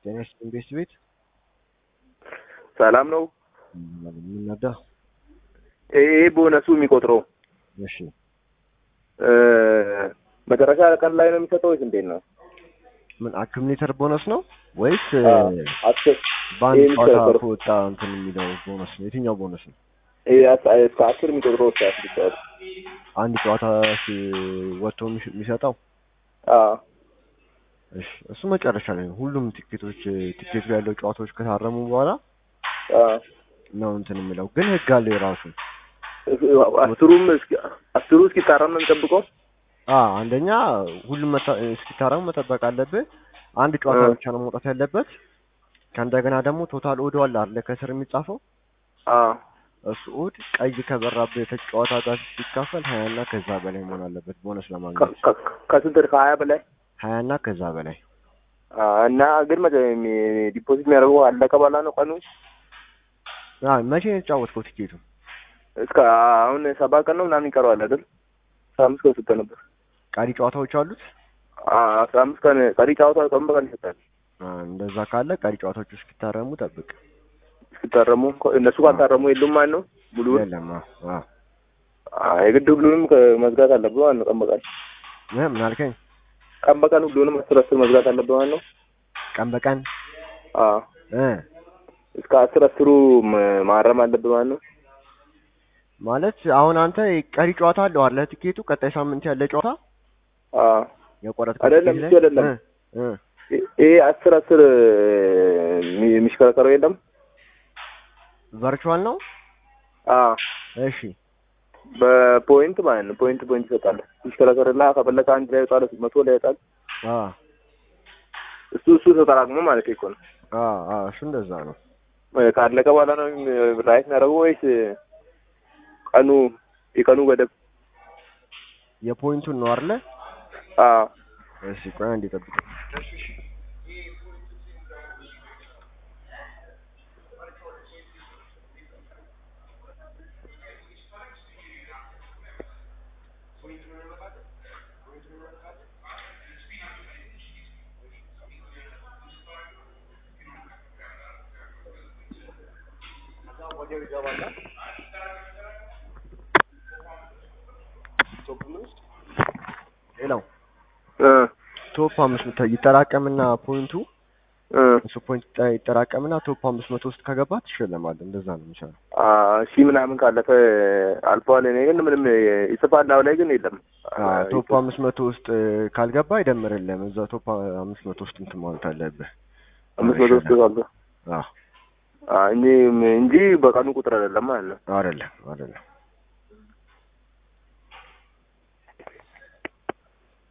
ጤና ይስጥልኝ ቤት ቤት ሰላም ነው። የምናዳ ይሄ ቦነሱ የሚቆጥረው እሺ እ መጨረሻ ቀን ላይ ነው የሚሰጠው ወይስ እንዴት ነው? ምን አክሙሌተር ቦነስ ነው ወይስ አዎ፣ አስር በአንድ ይሄን ጨዋታ ከበር- ከወጣ እንትን የሚለው ቦነስ ነው? የትኛው ቦነስ ነው? ይሄ አስ- እስከ አስር የሚቆጥረው እስከ አስር ይጫወት። አንድ ጨዋታ ሲ- ወጥቶ የሚሽ- የሚሰጠው አዎ እሺ፣ እሱ መጨረሻ ላይ ነው። ሁሉም ቲኬቶች ቲኬቱ ያለው ጨዋታዎች ከታረሙ በኋላ አዎ ነው እንትን የሚለው ግን ህግ አለው የራሱ አስሩም እስኪ አስሩ እስኪታረም ነው የሚጠብቀው። አ አንደኛ ሁሉም መታ- እስኪታረሙ መጠበቅ አለብህ። አንድ ጨዋታ እ። ብቻ ነው መውጣት ያለበት። ከእንደገና ደግሞ ቶታል ኦዶ አለ አይደለ ከስር የሚጻፈው አዎ እሱ ኦድ ቀይ ከበራበት የተጫዋታ ጋር ሲካፈል ሀያ እና ከዛ በላይ መሆን አለበት ቦነስ ከ- ለማግኘት ከ- ከስንት ከሀያ በላይ ሀያ እና ከዛ በላይ አዎ። እና ግን መቼ የሚ- ዲፖዚት የሚያደርገው አለቀ በኋላ ነው ቀኑ አ መቼ ነው የተጫወትከው ቲኬቱ? እስከ አሁን ሰባት ቀን ነው ምናምን ይቀረዋል አይደል? አስራ አምስት ቀን ስጠ ነበር። ቀሪ ጨዋታዎች አሉት። አዎ፣ አስራ አምስት ቀን ቀሪ ጨዋታ ቀን በቀን ይሰጣል። አ እንደዛ ካለ ቀሪ ጨዋታዎች እስኪታረሙ ጠብቅ። እስኪታረሙ እነሱ ካልታረሙ የሉም ማለት ነው ሙሉውን የለም አ አ አዎ፣ የግድ ሁሉንም ከ- መዝጋት አለብህ ማለት ነው። ቀን በቀን እ ምን አልከኝ? ቀን በቀን ሁሉንም አስር አስር መዝጋት አለብህ ማለት ነው። ቀን በቀን አዎ እ እስከ አስር አስሩ ም- ማረም አለብህ ማለት ነው። ማለት አሁን አንተ ቀሪ ጨዋታ አለው አይደለ? ቲኬቱ ቀጣይ ሳምንት ያለ ጨዋታ አዎ የቆረጥከው አይደለም፣ ቲኬት እሱ አይደለም። እ እ ይ- ይሄ አስር አስር የሚ- የሚሽከረከረው የለም። ቨርቹዋል ነው። አዎ እሺ በፖይንት ማለት ነው። ፖይንት ፖይንት ይሰጣል። ይሽከረከርና ከፈለከ አንድ ላይ ይወጣል፣ መቶ ላይ ይወጣል። አ እሱ እሱ ተጠራቅሞ ማለት እኮ ነው። አ አ እሱ እንደዛ ነው። እ ካለቀ በኋላ ነው ራይት የሚያደርገው ወይስ ቀኑ የቀኑ ገደብ? የፖይንቱን ነው አይደለ? አዎ እሺ ቆይ አንዴ ጠብቅ። ሌላው እ ቶፕ አምስት መቶ ይጠራቀምና ፖይንቱ እ እሱ ፖይንት ይጠ- ይጠራቀምና ቶፕ አምስት መቶ ውስጥ ከገባ ትሸለማለህ። እንደዛ ነው የሚቻለው። አ ሺህ ምናምን ካለፈ አልፈዋል። እኔ ግን ምንም ይጽፋል አሁን ላይ ግን የለም። አ ቶፕ አምስት መቶ ውስጥ እ፣ ካልገባ አይደምርልህም። እዛ ቶፕ አምስት መቶ ውስጥ እንትን ማለት አለብህ። አምስት መቶ ውስጥ ካለ አ አ እንጂ እንጂ በቀኑ ቁጥር አይደለም ማለት ነው። አይደለም አይደለም